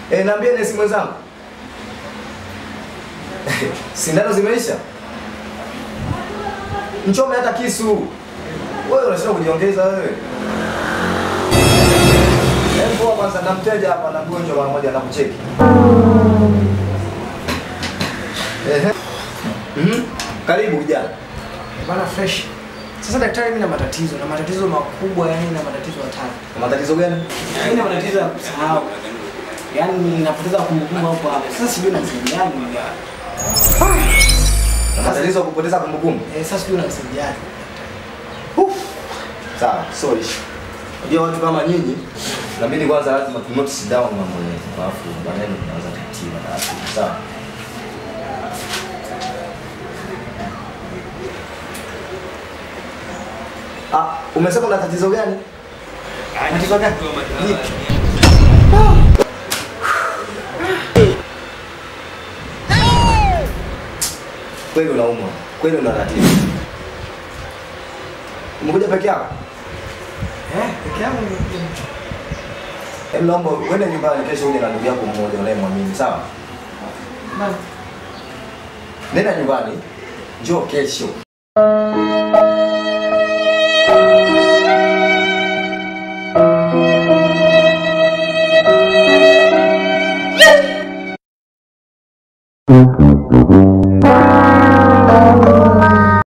Eh, niambie nesi mwenzangu. Sindano zimeisha? Mchome hata kisu. Wewe unashinda kujiongeza wewe. Hebu poa kwanza na mteja hapa na mgonjwa mara moja anakucheki. Ehe. Mhm. Karibu kijana. Bana fresh. Sasa daktari, mimi na matatizo na matatizo makubwa, yani na matatizo hatari. Matatizo gani? Mimi na matatizo ya kusahau. Yaani ninapoteza kumbukumbu hapo hapo. Sasa sijui nasaidiaje. Na matatizo ya kupoteza kumbukumbu. Eh, sasa sijui nasaidiaje. Sawa, sorry. Unajua watu kama nyinyi inabidi kwanza lazima tu note down mambo yetu. Alafu baadaye tunaanza kutiba taratibu. Sawa. Ah, umesema una tatizo gani? Tatizo gani? Lipi? Kweli unaumwa. Kweli una tatizo. Umekuja peke yako? Eh, peke yangu ni Hebu naomba uende nyumbani kesho uje na ndugu yako mmoja unayemwamini, sawa? Nani? Nenda nyumbani. Njoo kesho.